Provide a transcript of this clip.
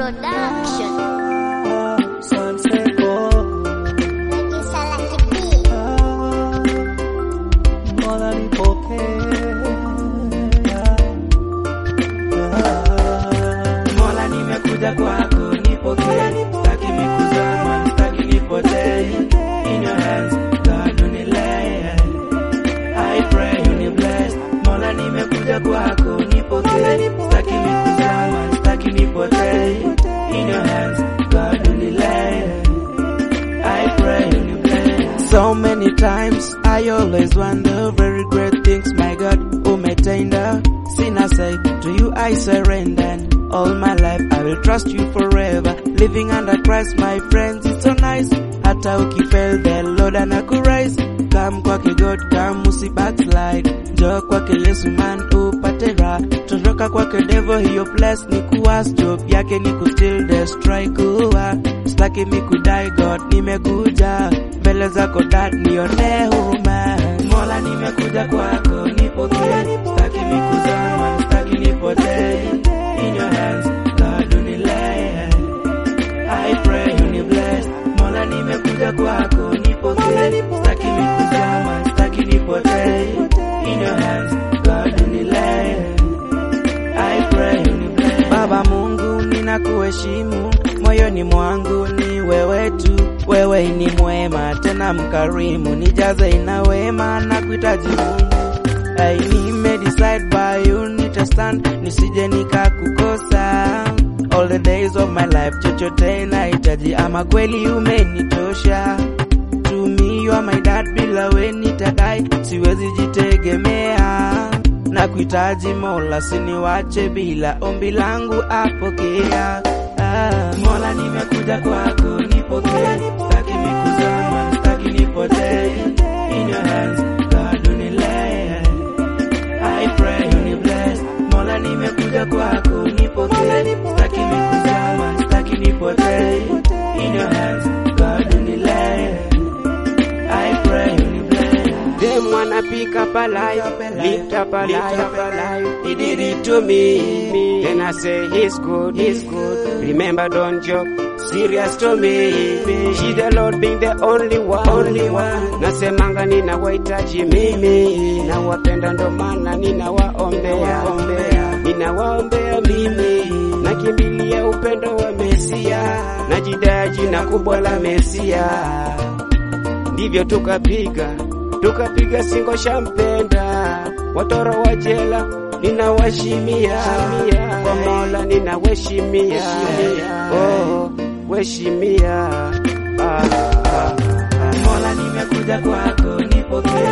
Production. Sanseko, Regisa la kipi. Mola nipokee. Mola nimekuja kwako nipokee, sitaki mikuzama, sitaki nipotee. In your hands, God unilee. I pray uni bless. Mola nimekuja kwako nipokee, sitaki mikuzama, sitaki nipotee. In your hands, God unilee. I pray uni bless. So many times I always wonder very great things my God umetenda. Sina say to you I surrender. And all my life I will trust you forever. Living under Christ my friends it's so nice. Hata ukifail the Lord anakurise. Come kwake God come usi backslide. Njoo kwake Yesu man upate raha. Toroka kwake devil hiyo place ni kuwas job yake ni kustill destroy kuwa. Sitaki mi kudai God nimekuja mbele zako dad nione huruma. Mola nimekuja kwako nipokee. Sitaki mi kuzama, sitaki nipotee. In your hands God unilee. I pray uni bless. Mola nimekuja kwako nipokee. Sitaki mi kuzama, sitaki nipotee. In your hands God unilee. I pray uni bless. Baba Mungu ninakuheshimu, moyoni mwangu ni wewe tu, wewe ni mwema tena mkarimu, nijaze ina wema na kuhitaji Mungu. I nime decide by you nitastand, nisije nikakukosa. All the days of my life, chochote nahitaji, ama kweli umenitosha. To me you are my dad, bila we nitadai, siwezi jitegemea na kuhitaji Mola, siniwache bila ombi langu apokea. Ah, Mola nimekuja kwako nipokee, sitaki mikuzama, sitaki nipotee. In your hands God unilee. I pray uni bless. Mola nimekuja kwako nipokee, sitaki mikuzama, sitaki nipotee. In your hands God unilee. I pray uni bless. Them wanna pick up a life, lift up a life. He did it to me. Then I say he's good, he's good. Remember, don't joke. Serious to me. She the Lord being the only one, only one. Nasemanga ninawahitaji mimi, nawapenda ndo maana ninawaombea, ninawaombea mimi, nakimbilia upendo wa Mesia, najidai jina kubwa la Mesia ndivyo tukapiga tukapiga singo shampenda watoro wa jela ninawashimia kwa Mola ninaweshimia oh, weshimia ah, ah. Mola nimekuja kwako nipokee,